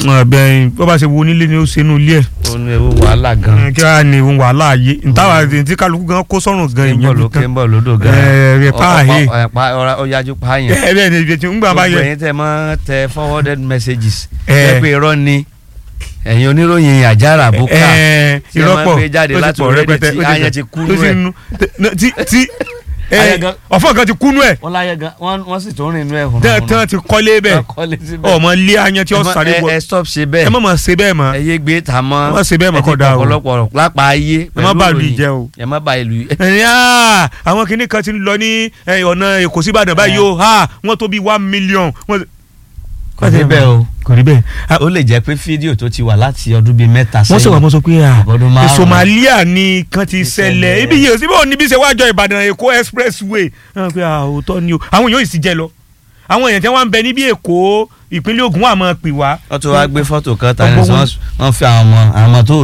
bẹ́ẹ̀ bó bá ṣe wo onílé ni ó ṣe inú ilé ẹ̀ ó ní ewu wàhálà gan. kí wàá ní ohun wàhálà ayé ntàwà tí kálukú gan kó sọ́run gan kéńbọ̀ ìyẹn ló nìkan kéńbọ̀ lódò gan. ẹ ẹ pa àhẹ Ọ- ọ- pa- ọra- ó yájú pa yẹn. ẹ bẹ́ẹ̀ ni ibi tí ń gbà bá gbogbo yẹ ẹ̀yin tẹ́ mọ́ tẹ forwarded messages. Ẹ. ẹ pé irọ́ ni ẹ̀yin oníròyìn àjàrà àbúkà. ẹ tí ẹ máa ń ìrọ́pọ̀ gbé jáde ó ti láti pọ̀ orí rẹpẹtẹ tí ó ti ayẹn pọ̀. ti kú tó nú sì ẹ̀. nu- tí tí ẹ, Ayẹn gan- ọ̀fọ̀ kan ti kúnú ẹ̀ wọ́n láyé gan wọ́n wọ́n sì tún rìn inú ẹ̀ hùn. tẹ́ tẹ́ ti kọ́lé bẹ́ẹ̀ kọ́lé síbẹ̀. ọmọ ilé ayan tí ó Ẹ má- sáré ẹ- wọ ẹ stop ṣe ẹ bẹ́ẹ̀ má máa ṣe bẹ́ẹ̀ mọ́ ẹ yé gbé ta mọ́ ẹ má ṣe bẹ́ẹ̀ mọ́ ẹ ti kọ́ da o. ọ̀pọ̀lọpọ̀ lápá ayé ẹ má pẹ̀lú bà lù ìròyìn. jẹ́ o. ẹ má bà ìlú ẹni aa àwọn kinní kan ti ń lọ ní ẹ, ọ̀nà èkó síbàdàn báyìí o ha wọ́n tó bí one million. wọ́n- kò rí bẹ́ẹ̀ o kò rí bẹ́ẹ̀. ó lè jẹ́ pé fídíò tó ti wà láti ọdún bíi mẹ́ta wọ́n sọ̀rọ̀ sẹ́yìn wọ́n sọ pé à ọdún márùn-ún. Somalia ni kan ti Ti ṣẹlẹ̀ ṣẹlẹ̀. ibi yìí síbí òní bí ṣe wájọ Ìbàdàn Èkó expressway wọ́n pé à òótọ́ ni o àwọn èèyàn yìí sì jẹ lọ àwọn èèyàn tí wọ́n ń bẹ níbi Èkó ìpínlẹ̀ Ògùn wà máa pè wá. wọ́n tún wá gbé fọ́tò kan tani Ọgbọ́n wọn- wọ́n fi àwọn ọmọ àwọn ọmọ tó